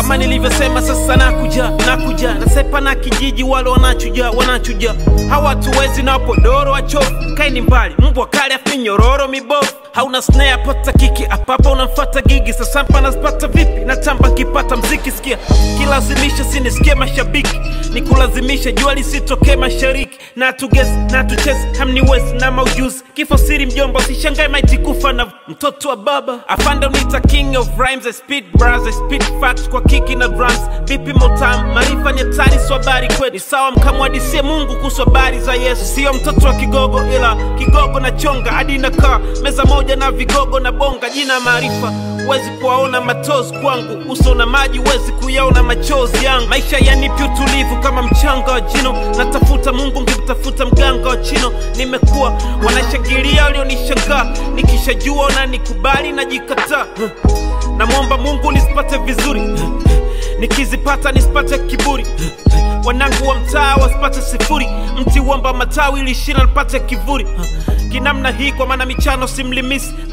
kama nilivyosema sasa nakuja nakuja nasepa na kijiji wale wanachuja wanachuja hawatuwezi na podoro wachofu kaini mbali mbwa kali afi nyororo mibovu hauna snare pata kiki apapa unamfata gigi sasa mpa nazipata vipi natamba nkipata mziki sikia kilazimisha sinisikie mashabiki nikulazimisha jua lisitokee mashariki na tugesi na tuchezi hamniwezi na maujuzi kifo siri mjomba usishangae maiti kufa na mtoto wa baba afande unita king of rhymes I speed bars I speed facts kwa kiki na drums vipi motam maarifa ni hatari sio habari kweli sawa mkamwadisie mungu kuhusu habari za yesu sio mtoto wa kigogo ila kigogo na chonga hadi nakaa meza moja na vigogo na bonga jina maarifa huwezi kuwaona matozi kwangu uso na maji huwezi kuyaona machozi yangu maisha yanipi utulivu kama mchanga wa jino natafuta mungu ngimtafuta mganga wa chino nimekuwa wanashangilia walionishangaa nikishajua na nikubali najikataa namwomba mungu nisipate vizuri nikizipata nisipate kiburi wanangu wa mtaa wasipate sifuri mti uomba matawi ili shina lipate kivuli kinamna hii kwa maana michano simlimisi